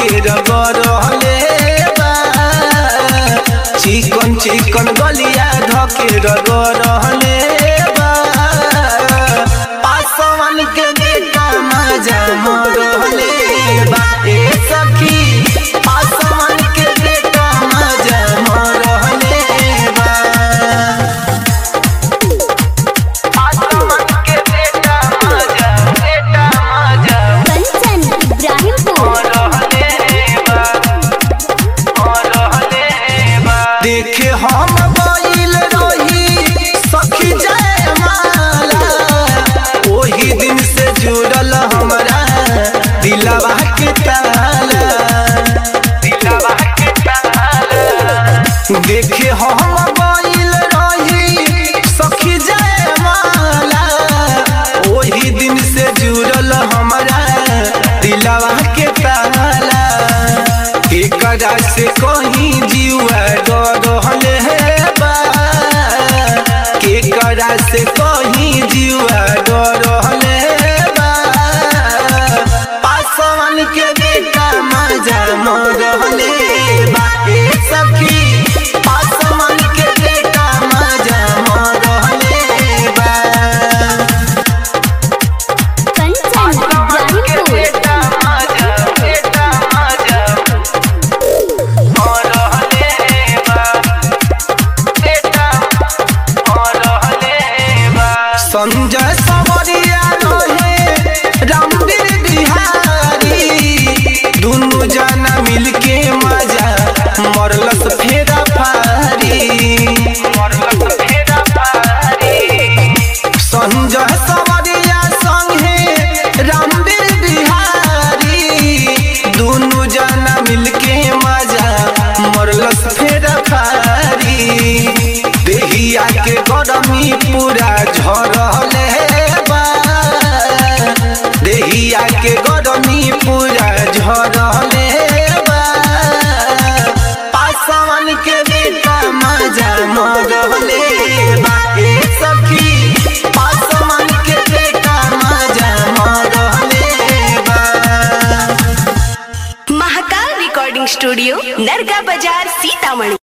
धके रगड़ले बा चिकन चिकन गलिया धके रगड़ले बा पासवन के बेटा मजा मरले बा ए सखी पासवन के बेटा मजा मरले बा पासवन के बेटा मजा बेटा मजा कंचन इब्राहिमपुर देखे हम गइल रही सखी जय माला ओही दिन से जुड़ल हमरा दिलवा के ताला दिलवा के ताला देखे हम गइल रही सखी जय माला ओही दिन से जुड़ल हमरा दिलवा के ताला एकरा से कहीं जीवा डरले बा केकरा से कहीं जीवा डरले बा पासवन के बेटा मजा मरले बा ए सखी पासवन के बेटा मजा मरले बा कंचन इब्राहिमपुर संजय सवरिया रहे रामवीर बिहारी दुनु जना मिलके मजा मरलस फेरा फारी संजय सवरिया संगे रामवीर बिहारी दुनु जना मिलके मजा मरलस फेरा फारी देहिया के गरमी पूरा झरले बा देहिया के गरमी पूरा झरले बा पासवन के बेटा मजा मरले बा ए सखी पासवन के बेटा मजा मरले बा महाकाल रिकॉर्डिंग स्टूडियो नरगा बाजार सीतामढ़ी